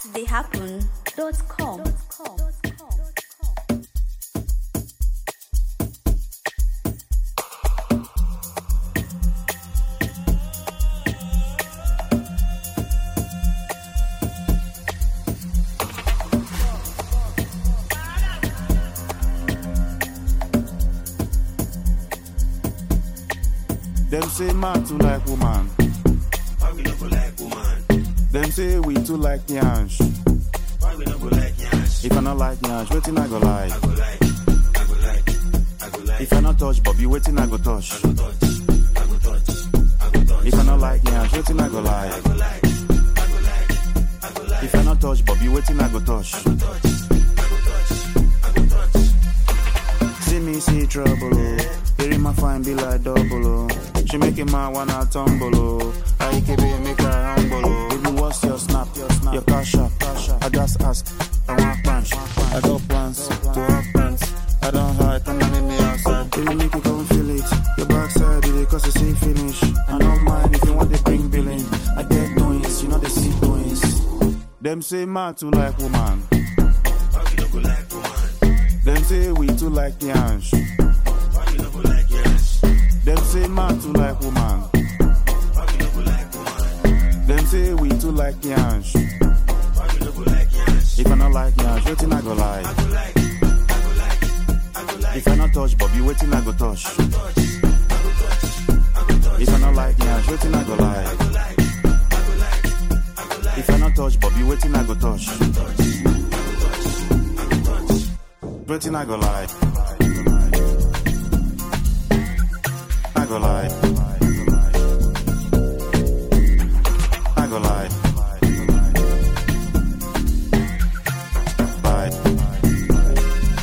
astheyhappen.com. Them say man too like woman. Why we no go like woman? Them say we too like yansh. Why we no go like yansh? If I not like yansh, waiting I go like. I go like, I go like, I go like, If I not touch Bobby, waiting I go touch. I go touch, I go touch, I go touch, If I not like yansh, waiting I go like. I go like, I go like, I go like, If I not touch Bobby, waiting I go touch. I go touch, I go touch, I go touch. See me see trouble, oh. Hearing my fine be like double, oh. She make a man wanna tumble, oh. I keep it make her humble, oh. Baby, what's your snap? Your snap, your cash up, cash up. I just ask, I want plans. I got plans to have plans. I don't hide, come and meet me outside. Baby, make you come feel it. Your backside, it cause it's see finish. I don't mind if you want to bring billing. I get doings, you know they see doings. Them say man too like woman. Why we no go like woman? Them say we too like yansh. Why we no go like yansh? Them say man too like woman. Why we no go like woman? Them say we too like yansh. Why we no go like yansh? If I not like yansh, waiting I go I like. go like, I go like, I go like, If I not touch Bobby, waiting I go touch. touch, I go touch, I go touch, If I not like yansh, waiting I go like. I go like, I go like, I go like, If I not touch Bobby, waiting I go touch. touch, I go touch, I go touch. Waiting I go like. I go like. I go like. Like.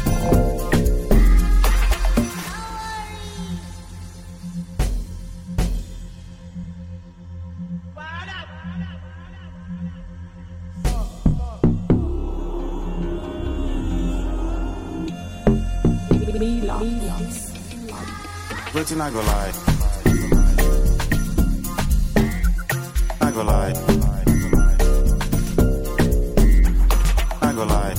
Waiting I go like. I go like. I go like.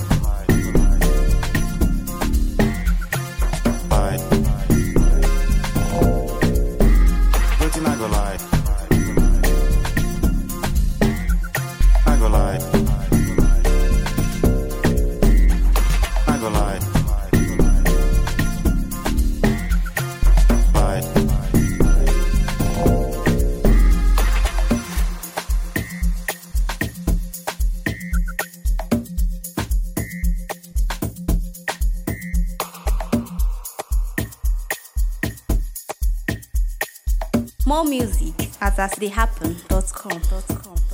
Like. Waiting I go like. I go like. I go like. Like. More music at astheyhappen.com.